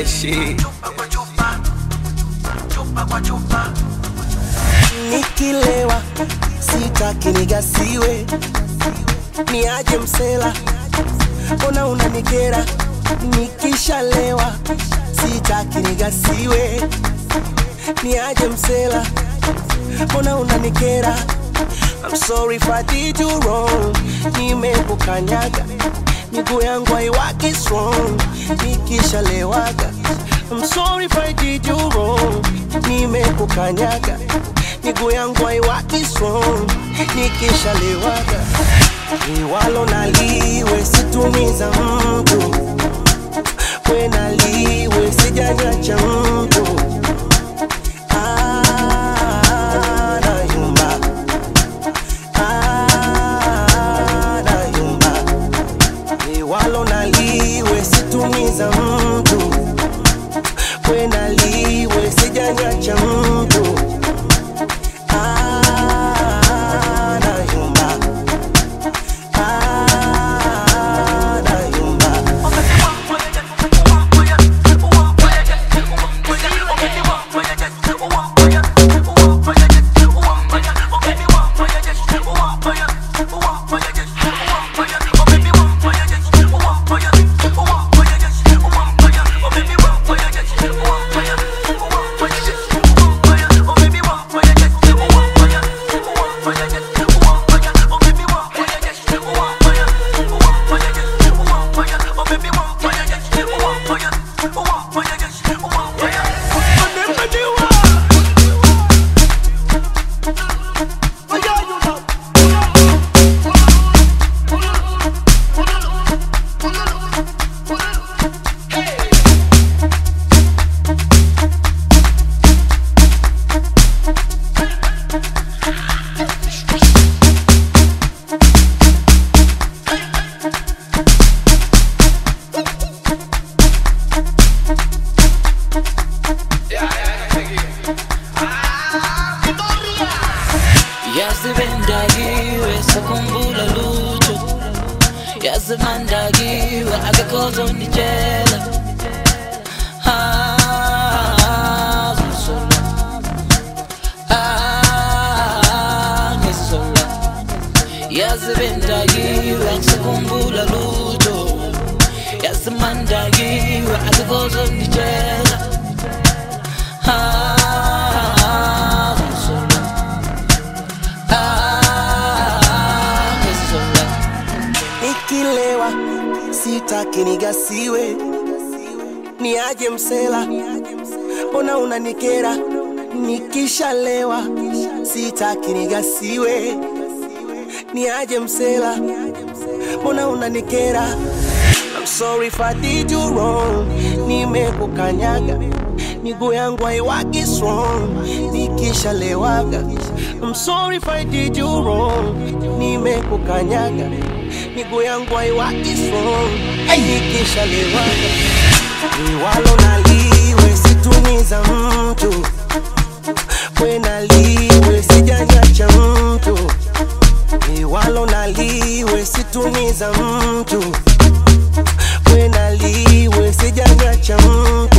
shit. Nikilewa sitaki nigasiwe, niaje msela, mbona unanikera? Nikishalewa sitaki nigasiwe, niaje msela, mbona unanikera? I'm sorry if I did you wrong, nimekukanyaga miguu yangu haiwaki strong nikishalewaga. I'm sorry if I did you wrong, nimekukanyaga miguu yangu haiwaki strong nikishalewaga. Liwalo naliwe situmiza mtu, we naliwe sijanyacha mtu Ah, nayumba. Ah, nayumba. Liwalo naliwe situmiza mtu, we naliwe sijanyacha mtu Ah, nayumba. Ah, nayumba. yazibendakiwe sakhumbula lutho yazimandakiwe akekho ozonditshela Ah, ngizola. Ah, ngizola. yazibendakiwe sakhumbula lutho yazimandakiwe akekho ozonditshela Ah, ngizola. Ah, ngizola. Nikilewa sitaki nigasiwe, niaje msela, mbona unanikera? Nikishalewa sitaki nigasiwe, niaje msela, mbona unanikera? I'm sorry if I did you wrong, nimekukanyaga miguu yangu haiwaki strong nikishalewaga. I'm sorry if I did you wrong, nimekukanyaga miguu yangu haiwaki strong nikishalewaga. Liwalo naliwe situmiza mtu, we naliwe sijanyacha mtu, liwalo naliwe situmiza mtu, we naliwe sijanyacha mtu